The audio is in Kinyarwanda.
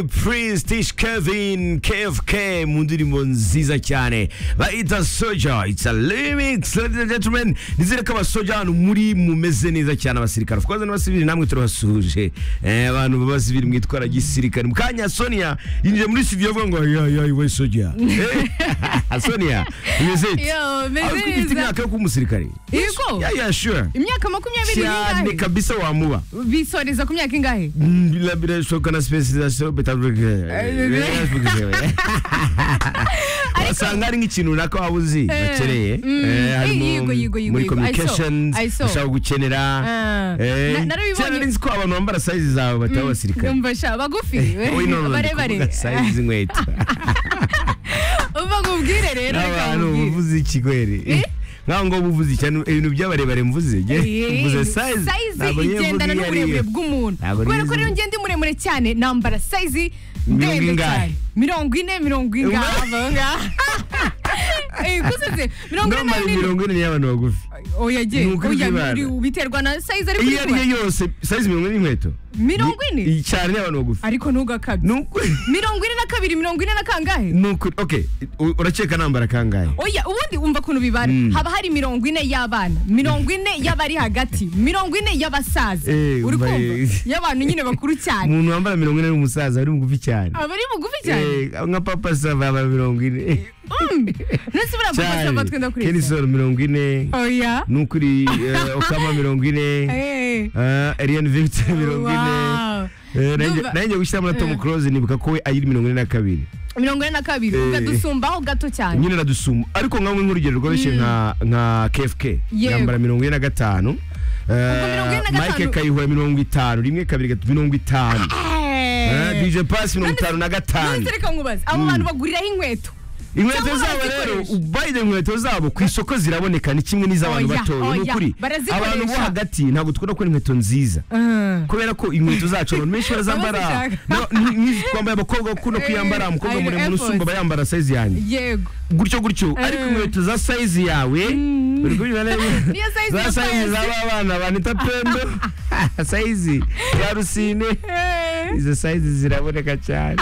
Prince Tish Kevin KFK mu ndirimbo nziza cyane bayita soja it's a remix ladies and gentlemen nizere ko abasoja hano muri mumeze neza cyane abasirikare of course n'abasivili namwe turabasuje eh, abantu b'abasivili mwitwara gisirikare mu kanya Sonia yinjiye muri studio avuga ngo ya ya we soja Eh, Sonia umeze ite Yo, meze Ariko ufite neza. imyaka yo kuba umusirikare Yego. ya ya sure imyaka makumyabiri cyane n'ingahe kabisa wamuba bisoreza ku myaka ingahe Mm, La birashoboka na specialization betabwege. Wasanga ari nk'ikintu runaka waba uzi Eh, bakeneye mm, Eh, eh, harimo yigo, yigo, yigo, muri yigo. I saw, communications I saw. bashaka gukenera Ah. Eh, Na- narabibonye. kera nari nzi ko abantu bambara size zawe bataba abasirikare numva sha bagufi Oya, no, no, ndi barebare kuvuga size z'inkweto umva nkubwire rero reka n'abantu nkubwire. uvuze iki kweri Eh? nkaho ngo ubuvuze icyanu ibintu by'abarebare mvuze nge Eh, mvuze size size ntabwo niyo mvuga igendana iyo ariyo. n'uburebure bw'umuntu Ntabwo kubera niyo ko rero mvuga. njye ndi muremure cyane nambara size Mirongo ndende ingahe? cyane mirongo ine mirongo ingahe Uma- avangaha kusetse mirongo ine na ndamara mirongo imirongo ine y'abantu bagufi oya jye Ni ukuri oya kwibana. biri- biterwa na size ari iyo ari kuri yo yose size mirongo ine n'inkweto mirongo ine Ni- cyane n'abantu bagufi ariko ntugakabye ni ukuri mirongo ine na kabiri mirongo ine na kangahe ni ukuri okay u- urakeka nambara kangahe oya ubundi umva ukuntu bibara Mm. haba hari mirongo ine y'abana mirongo ine y'abari hagati mirongo ine y'abasaza Eh, uri umva, kumva eh. y'abantu nyine bakuru cyane umuntu wambara mirongo ine ari umusaza ari mugufi cyane aba ari bugufi cyane Eh, nka papa sava yambara mirongo ine ndetse buriya papa cyane saba twenda kureba kenisoro mirongo ine oya ni ukuri eh, okama mirongo ine Eh. ah, Ariana Victor mirongo ine Wow. Eh, nanjye- Ndumva- nanjye gushyiramo na tom close nibuka ko we ayiri mirongo ine na kabiri mirongo ine na kabiri Eh. ukadusumbaho gato cyane nyine radusuma ariko nkawe nk'urugero rworoshye nka nka kfk Yego. yambara mirongo ine na gatanu mirongo ine na Eh, mike gatanu. kayihura mirongo itanu rimwe kabiri gatatu mirongo itanu Eh, Eh. dj pasi mirongo itanu na gatanu None se reka nkubaze abo bantu baguriraho inkweto inkweto Cyangwa zabo rero barazikoresha. ubaye inkweto zabo ku isoko ziraboneka ni kimwe n'iz'abantu Oya, batoya ni oya, ukuri barazikoresha. abantu bo hagati ntabwo tukunda kubona inkweto nziza Eh. kubera ko inkweto zacu abantu benshi barazambara Abazishaka. No, ni- ni- twambaye abakobwa bakunda Eh, kuyambara umukobwa ayo muremure Air Force. usumba abayambara sayizi yanjye yego gutyo gutyo ariko inkweto za sayizi yawe uri kubiba neza Niyo size za ya sayizi Prince. z'aba bana banita pembe sayizi ya rusine Eh. izo sayizi ziraboneka cyane